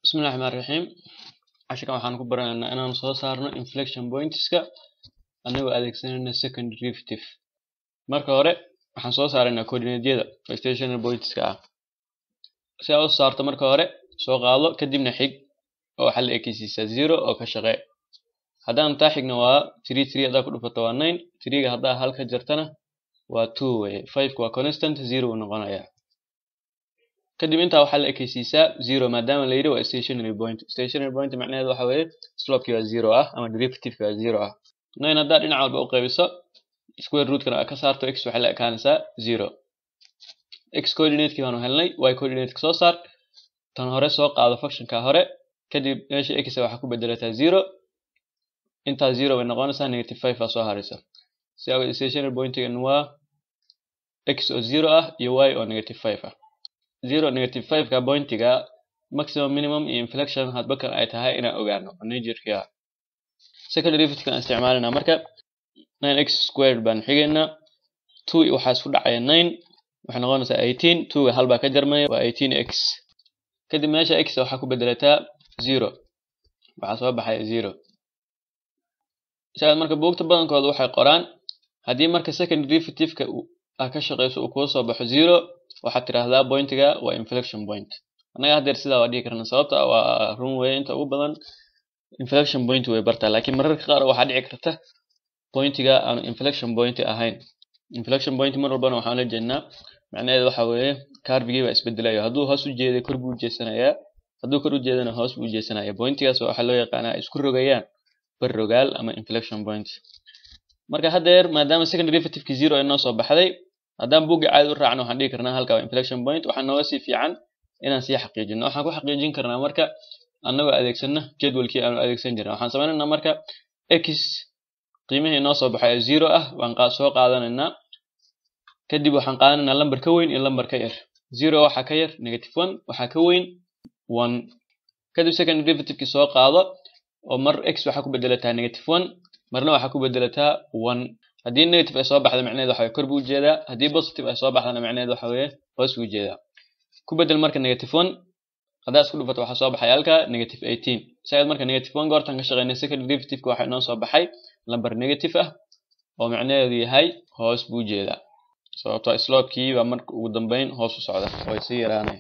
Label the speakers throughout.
Speaker 1: bismillahi raxmaan raxiim casharkan waxaan ku baranaynaa inaan soo saarno inflection pointska anagoo adeegsanayna second derivative marka hore waxaan soo saaraynaa coordinatedyada oo stationary pointska ah si aad u saarto marka hore soo qaado kadibna xig oo waxaa la ekeysiisaa zero oo ka shaqee haddaan taa xigna waa three three haddaa ku dhufato waa nine threega haddaa hal ka jartana waa two weye fiveka waa constant zero uu noqonayaa kadib intaa waxaa la ekeysiisaa zero maadaama la yidhi waa stationary point stationary point macnaheedu waxa weeye slopekii waa zero ah ama derivativeki waa zero ah nine haddaa dhinac walba u qaybiso square rootkana ka saarto x waxay la ekaanaysaa zero x coordinateki baanu helnay y coordinateka soo saar tan hore soo qaado functionka hore kadib meesha x waxaa ku bedelataa zero intaa zero bay noqonaysaa negative five baa soo haraysa si awgeed stationary pointigan waa x oo zero ah iyo y oo negative five ah zero negative five ka pointiga maximum minimum iyo inflection hadba kan ay tahay inaan ogaano najerki ah second derivative aan isticmaalinaa marka nine x squared baan xigaynaa two waxaa isku dhacaya nine waxay noqonaysaa eighteen twoga hal baa ka jarmaya waa eighteen x kadib meesha x waxaa ku bedelataa zero waxaa soo baxaya zero siaad marka buugta badankooda waxay qoraan haddii marka second derivativeka aa ka shaqeyso uu kuu soo baxo zero waxaad tiraahdaa pointiga waa inflection point annaga haddeer sidaa waa dhihi karna sababta waa run weye inta ugu badan inflection point way bartaa laakiin mararka qaar waxaa dhici karta pointiga aanu inflection point ahayn inflection point mar walbana waxaan la jeednaa macnaheedu waxa weeye carvigii baa isbedelayo hadduu hoos u jeeday kor buu jeesanayaa hadduu kor u jeedana hoos buu jeesanaya pointigaas waxaa loo yaqaanaa isku rogayaan bar rogaal ama inflection point marka haddeer maadaama second derivativeki zero ay noo soo baxday haddaan buugga caadi u raacno waxaan dhihi karnaa halka waa inflection point waxaa nooga sii fiican inaan sii xaqiijino waxaan ku xaqiijin karnaa marka annagoo adeegsana jadwalkii aanu adeegsan jirna waxaan sameynaynaa marka x qiimihii noo soo baxay ee zero ah waan soo qaadanaynaa kadib waxaan qaadanaynaa lambar ka weyn iyo lambar ka yar zero waxaa ka yar negative one waxaa ka weyn one kadib second derivativeki soo qaado oo mar x waxaa ku bedelataa negative one marna waxaa ku bedelataa one haddii negative ay soo baxda macnaheed waxa weye kor buu ujeedaa haddii positive ay soo baxdana macnaheed waxa weye hoos buu ujeedaa ku bedel marka negative one haddaa isku dhufato waxaa soo baxay halka negative eighteen siaad marka negative one goortan ka shaqeynay second derivativeka waxaa inoo soo baxay lamber negative ah oo macnaheedu yahay hoos buu ujeedaa sababtoo slopekii baa marka ugu dambeyn hoos u socda way sii yaraanaya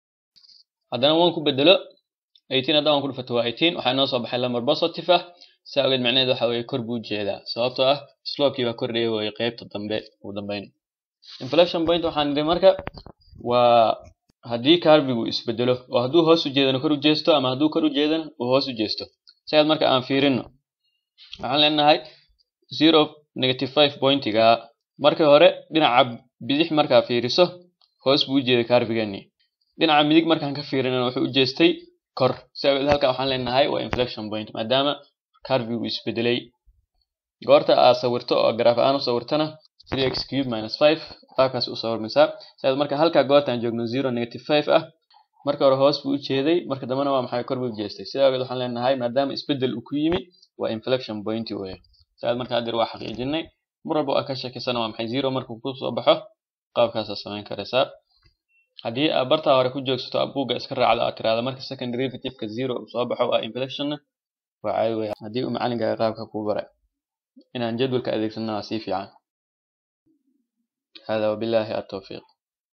Speaker 1: haddana one ku bedelo eighteen haddaa one ku dhufato waa eighteen waxaa inoo soo baxay lamber positive ah saa ogeed macnaheed waxa weye kor buu ujeedaa sababtoo ah slopekii baa kordhaya weye qeybta dambe ugu dambeyn inflection point waxaan idhi marka waa haddii carvigu isbedelo oo hadduu hoos u jeedana kor u jeesto ama hadduu kor u jeedana uu hoos u jeesto siaad marka aan fiirino waxaan leenahay zero negative five pointiga marka hore dhinaca bidix markaa fiiriso hoos buu u jeeday carvigani dhinaca midig markaan ka fiirinana wuxuu u jeestay kor si awgeed halka waxaan leenahay waa inflection point maadaama carvigu isbedelay goorta aad sawirto oo garaaf aan u sawirtana three x cube minus five qaabkaas u sawirmaysaa siaad marka halka goortaan joogno zero negative five ah marka hore hoos buu u jeeday marka dambena waa maxay kor buu u jeestay sidaa awgeed waxaan leenahay maadaama isbedel uu ku yimi waa inflection point weye siaad marka haddeer waa xaqiijinay mar walba aa ka shakisana waa maxay zero markuu ku soo baxo qaabkaasaa samayn karaysaa haddii aad bartaa hore ku joogsato buugga iska raacdo aad tiraahdo marka second derivativeka zero uu soo baxo waa inflectionna waa caadi weya haddii uu macalinkaaga qaabka kuu baray inaan jadwalka adeegsanna waa sii fiican hada wabillahi atawfiiq